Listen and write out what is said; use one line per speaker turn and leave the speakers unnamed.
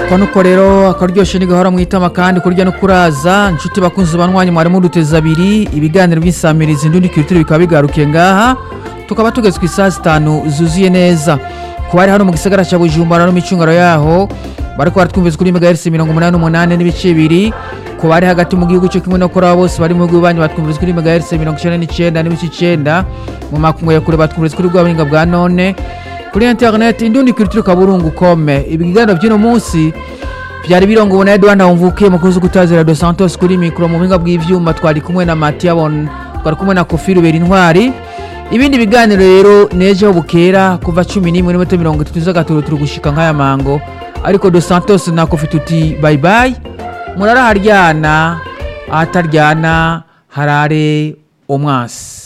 kwa nuko rero akaryoshye ntigahora mu itama kandi kurya no kuraza inshuti bakunze banywanyi mwari muduteza abiri ibiganiro by'insamirizi ndundi kiritiro bikaba bigarukiye ngaha tukaba tugeze ku isaha zitanu zuzuye neza ku bari hano mu gisagara cya bujumbura no mu icungaro yaho bariko baratwumviza kuri megahertz mirongo umunani n'umunani n'ibice bibiri ku bari hagati mu gihugu cyo kimwe no kuri abo bose bari mu bihugu banyu batwumviriza kuri megahertz mirongo icyenda n'icyenda n'ibice icyenda mu makungu ya kure batwumviriza kuri bwa buhinga bwa none kuri internet indundi kiritiro kaburungu kome ibiganiro by'uno munsi byari birongowe na Edouard Ndawumvuke mukozi gutazira Dos Santos kuri mikro mu buhinga bw'ivyuma twari kumwe na Matia Bon twari kumwe na Kofi Rubera Intwari ibindi biganiro rero nejo bukera kuva 11 n'iminota 30 z'agatoro turi gushika nk'aya mango ariko Dos Santos na Kofi tuti bye bye murara haryana ahataryana harare omwasi